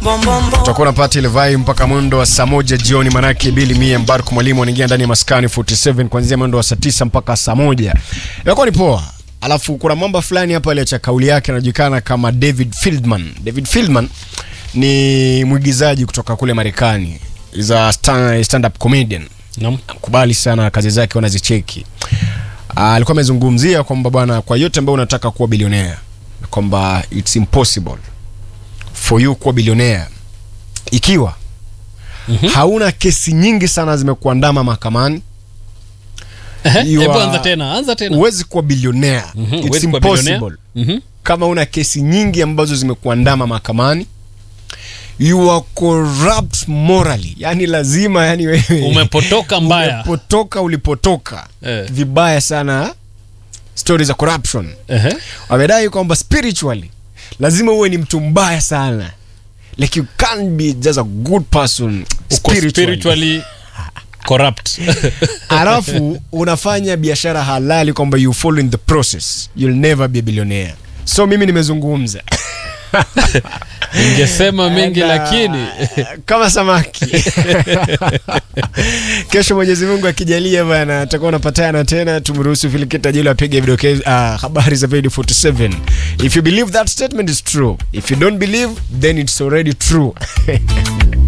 utakuwa unapata ile vibe mpaka mwendo wa saa moja jioni, manake Bili Mia Mbarku mwalimu anaingia ndani ya maskani 47 kuanzia mwendo wa saa tisa mpaka saa moja. Inakuwa ni poa. Alafu kuna mambo fulani hapa aliacha kauli yake anajulikana kama David Fieldman. David Fieldman ni mwigizaji kutoka kule Marekani. Is a stand, stand up comedian. Naam. Nakubali sana kazi zake wanazicheki. Ah, alikuwa amezungumzia kwamba bwana, kwa yote ambayo unataka kuwa bilionea, kwamba it's impossible for you kuwa bilionea ikiwa hauna kesi nyingi sana zimekuandama mahakamani. Ehe, You Hebu are- anza tena, anza tena. Huwezi kuwa bilionea. Mhm, It's huwezi kuwa bilionea. impossible Mhm. kama una kesi nyingi ambazo zimekuandama mahakamani. You are corrupt morally, yani lazima, yani wewe Umepotoka mbaya. umepotoka ulipotoka Eh. vibaya sana. Stori za corruption Ehe. wamedai kwamba spiritually lazima uwe ni mtu mbaya sana, like you can't be just a good person Uko spiritually. spiritually corrupt. alafu unafanya biashara halali kwamba you follow in the process you'll never be a billionaire so mimi nimezungumza Ningesema mengi And, uh, lakini kama samaki kesho mwenyezi mungu akijalia bana atakuwa unapatana tena tumruhusu filikita jilo apige vidokezo uh, habari za Video 47 if you believe that statement is true if you don't believe then it's already true